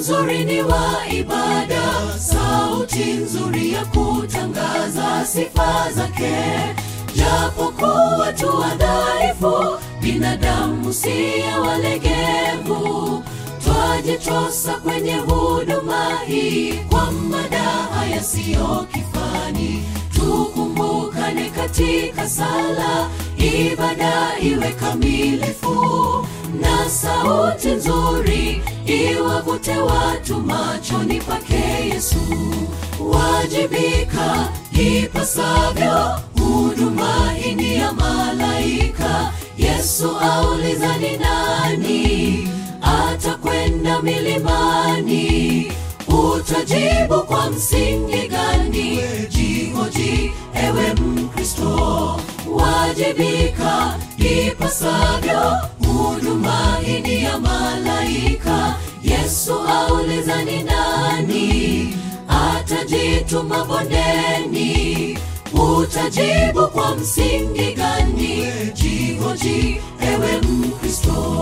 nzuri ni wa ibada, sauti nzuri ya kutangaza sifa zake. Japokuwa tu wadhaifu, binadamu siye walegevu, twajitosa kwenye huduma hii kwa madaha yasiyo kifani. Tukumbukane katika sala, ibada iwe kamilifu, na sauti nzuri iwavute watu machoni pake Yesu. Wajibika ipasavyo, huduma hii ni ya malaika. Yesu auliza ni nani atakwenda milimani? Utajibu kwa msingi gani? Jihoji ewe Mkristo, wajibika ipasavyo, huduma hii ni ya malaika. Yesu auliza ni nani atajituma bondeni? Utajibu kwa msingi gani? Jihoji ewe Mkristo.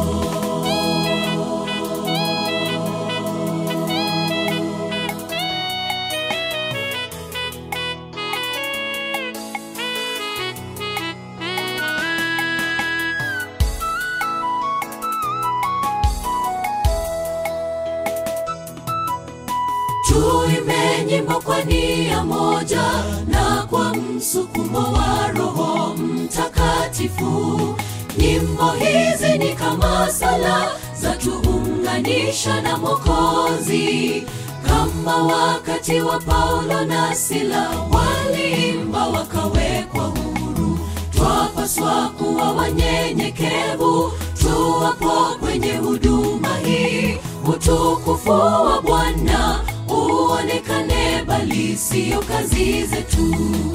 Tuimbe nyimbo kwa nia moja na kwa msukumo wa Roho Mtakatifu. Nyimbo hizi ni kama sala za tuunganisha na Mwokozi, kama wakati wa Paulo na Sila waliimba wakawekwa huru. Twapaswa kuwa wanyenyekevu tuwapo kwenye huduma hii, utukufu wa Bwana uonekane, bali siyo kazi zetu.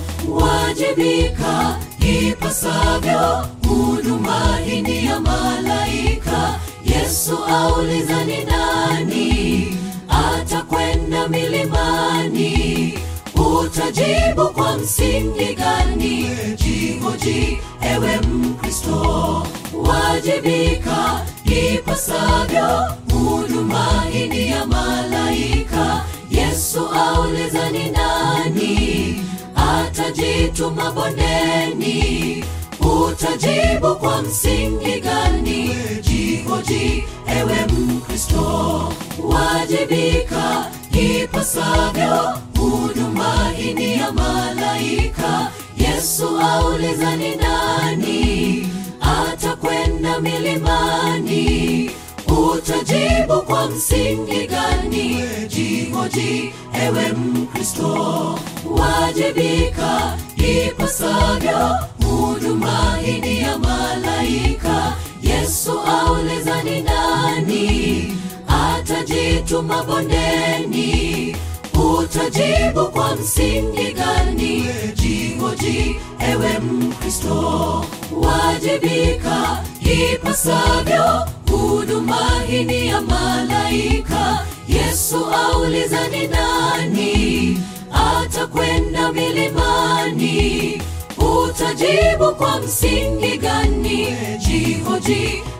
Wajibika ipasavyo, huduma hii ni ya malaika. Yesu auliza ni nani atakwenda milimani? Utajibu kwa msingi gani? Jihoji ewe Mkristo, wajibika ipasavyo, huduma hii ni ya malaika. Yesu auliza ni nani atajituma bondeni? Utajibu kwa msingi gani? Jihoji ewe Mkristo, wajibika ipasavyo, huduma hii ni ya malaika. Yesu auliza ni nani atakwenda milimani? Utajibu kwa msingi gani? Jihoji ewe Mkristo, wajibika ipasavyo, huduma hii ni ya malaika. Yesu auliza ni nani atajituma bondeni? Utajibu kwa msingi gani? Jihoji ewe Mkristo, wajibika ipasavyo, huduma hii ni ya malaika. Yesu auliza ni nani atakwenda milimani? Utajibu kwa msingi gani? Jihoji